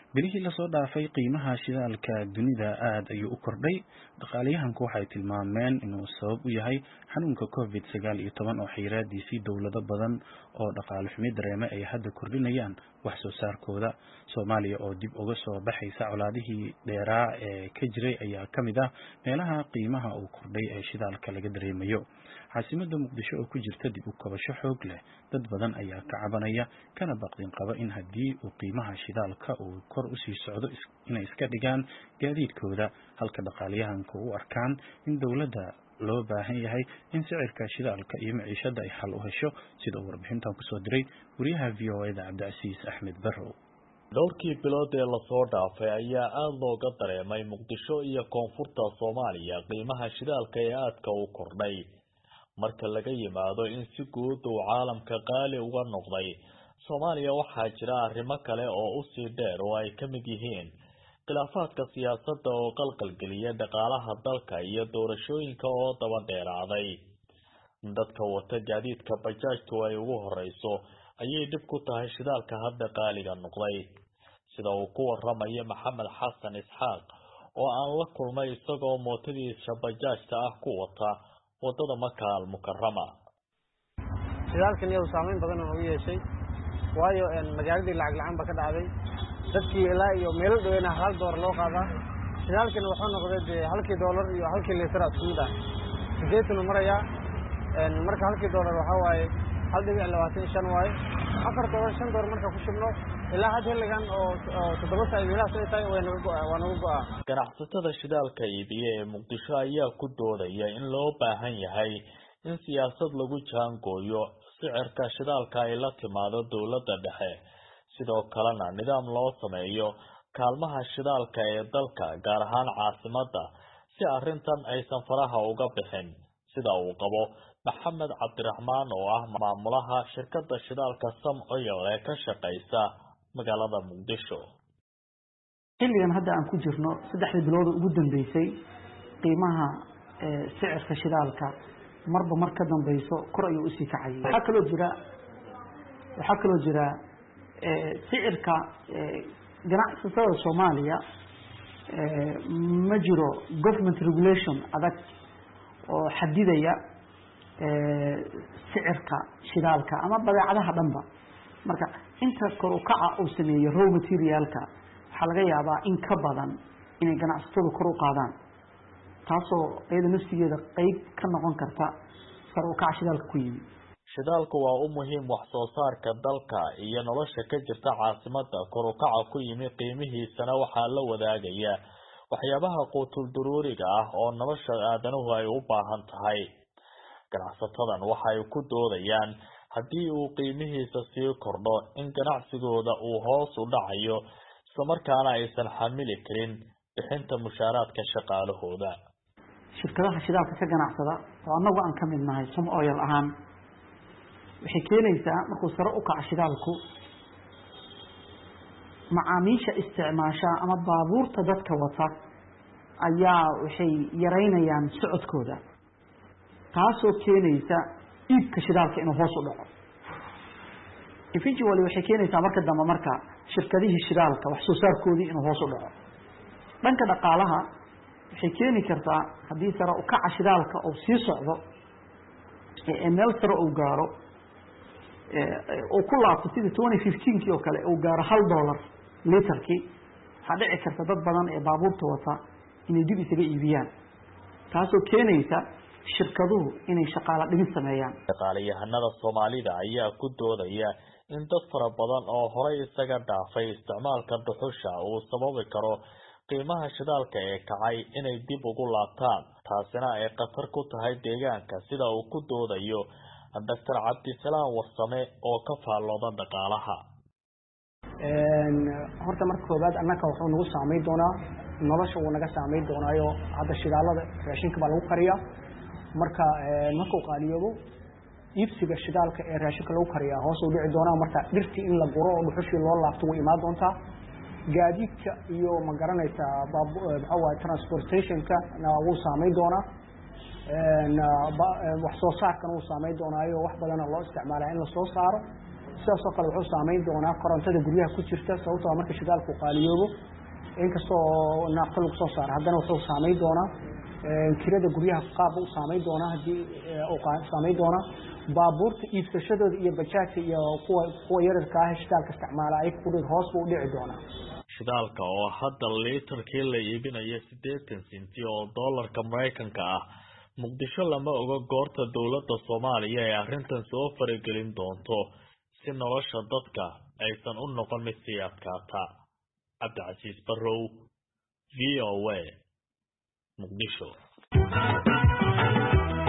bilihii lasoo dhaafay qiimaha shidaalka dunida aad ayuu u kordhay dhaqaalayahanku waxay tilmaameen inuu sabab u yahay xanuunka covid sagaal iyo toban oo xayiraadiisii dowlado badan oo dhaqaale xumi dareemay ay hadda kordhinayaan wax soo saarkooda soomaaliya oo dib uga soo baxaysa colaadihii dheeraa ee ka jiray ayaa ka mid ah meelaha qiimaha uu kordhay ee shidaalka laga dareemayo caasimada muqdisho oo ku jirta dib u kabasho xoog leh dad badan ayaa ka cabanaya kana baqdin qaba in haddii uu qiimaha shidaalka uu kor usii socdo inay iska dhigaan gaadiidkooda halka dhaqaalayahanka u arkaan in dowladda loo baahan yahay in sicirka shidaalka iyo maciishada ay xal u hesho sida uu warbixintan kusoo diray wariyaha v o eda cabdicasiis axmed barrow dhowrkii bilood ee lasoo dhaafay ayaa aada looga dareemay muqdisho iyo koonfurta soomaaliya qiimaha shidaalka ee aadka u kordhay marka laga yimaado in si guud uu caalamka qaali uga noqday soomaaliya waxaa jira arrimo kale oo usii dheer oo ay ka mid yihiin khilaafaadka siyaasadda oo qalqalgeliya dhaqaalaha dalka iyo doorashooyinka oo daba dheeraaday dadka wata gaadiidka bajaajtu ay ugu horeyso ayay dhib ku tahay shidaalka hadda qaaliga noqday sida uu ku waramayo maxamed xasan isxaaq oo aan la kulmay isagoo mootadiisa bajaajta ah ku wata wadada maka almukarama shidaalkan iyagu saameyn badan oo u yeeshay waayo magaaladii lacag la-aan ba ka dhacday dadkii ilaa iyo meelo dhaweyna hal doolar loo qaadaa shidaalkana wuxuu noqday dee halkii doolar iyo halkii liitara isku mid ah sideetanu marayaa marka halkii doolar waxaa waaye hal dhibic labaatan iyo shan waaye afar doolar shan doolar marka ku shubno ilaa had xilligan oo toddoba saa meelahaas ay tahay waa naga go-aa ganacsatada shidaalka iibiya ee muqdisho ayaa ku doodaya in loo baahan yahay in siyaasad lagu jaangooyo sicirka shidaalka ay la timaado dowladda dhexe sidoo kalena nidaam loo sameeyo kaalmaha shidaalka ee dalka gaar ahaan caasimadda si arrintan aysan faraha uga bixin sida uu qabo maxamed cabdiraxmaan oo ah maamulaha shirkadda shidaalka sam oyal ee ka shaqaysa magaalada muqdisho xilligan hadda aan ku jirno saddexdii bilooda ugu dambeysay qiimaha sicirka shidaalka marba mar ka dambeyso kor ayuu usii kacayay waxaa kaloo jira waxaa kaloo jira sicirka ganacsatada soomaaliya ma jiro government regulation adag oo xadidaya sicirka shidaalka ama badeecadaha dhanba marka inta kor u kaca uu sameeyo row materialka waxaa laga yaabaa in ka badan inay ganacsatadu kor u qaadaan taasoo iyada nafsigeeda qeyb ka noqon karta sar u kaca shidaalka ku yimi shidaalku waa u muhiim wax soo saarka dalka iyo nolosha ka jirta caasimada kor u kaca ku yimi qiimihiisana waxaa la wadaagaya waxyaabaha quutul duruuriga ah oo nolosha aadanuhu ay u baahan tahay ganacsatadan waxay ku doodayaan haddii uu qiimihiisa sii kordho in ganacsigooda uu hoos u dhacayo islamarkaana aysan xamili karin bixinta mushaaraadka shaqaalahooda shirkadaha shidaalka ka ganacsada oo annagu aan ka mid nahay som oyal ahaan waxay keenaysaa markuu sare u kaco shidaalku macaamiisha isticmaasha ama baabuurta dadka wata ayaa waxay yaraynayaan socodkooda taasoo keenaysa iibka shidaalka inuu hoos u dhaco eventually waxay keenaysaa marka dambe marka shirkadihii shidaalka wax soo saarkoodii inuu hoos u dhaco dhanka dhaqaalaha waxay keeni kartaa haddii sare u kaca shidaalka uu sii socdo ee meel sare uu gaaro uu ku laabto sidii twenty fifteenkii oo kale uu gaaro hal dollar literkii waxaa dhici karta dad badan ee baabuurta wata inay dib isaga iibiyaan taasoo keenaysa shirkaduhu inay shaqaalo dhimis sameeyaan dhaqaalayahanada soomaalida ayaa ku doodaya in dad fara badan oo horay isaga dhaafay isticmaalka dhuxusha uu sababi karo qiimaha shidaalka ee kacay inay dib ugu laabtaan taasina ay khatar ku tahay deegaanka sida uu ku doodayo doctor cabdisalaam warsame oo ka faallooda dhaqaalaha horta marka koobaad annaka wuxuu nagu saameyn doonaa nolosha wuu naga saameyn doonaayo hadda shidaalada raashinka baa lagu kariyaa marka markuu qaaliyoobo iibsiga shidaalka ee raashinka lagu kariyaa hoos u dhici doonaa marka dhirtii in la guro oo dhuxushii loo laabto way imaan doontaa gaadiidka iyo ma garanaysaa maxaa waaye transportationka na wuu saameyn doonaa wax soo saarkana wuu saameyn doonaayo wax badana loo isticmaalaa in lasoo saaro sidaasoo kale wuxuu saameyn doonaa korontada guryaha ku jirta sababtoo marka shidaalku qaaliyoobo inkasta oo naaqta lagu soo saaro haddana wuxuu saameyn doonaa kirada guryaha qaab u saameyn doonaa haddii saameyn doonaa baabuurta iibsashadooda iyo bajaajka iyo kuwa kuwa yararka ah shidaalka isticmaala ay kudhig hoos buu u dhici doonaa shidaalka oo hadda liitarkii la iibinayo siddeetan senti oo doolarka maraykanka ah muqdisho lama oga goorta dowladda soomaaliya ee arrintan soo faragelin doonto si nolosha dadka aysan u noqon mid sii adkaata cabdicasiis barrow v o a muqdisho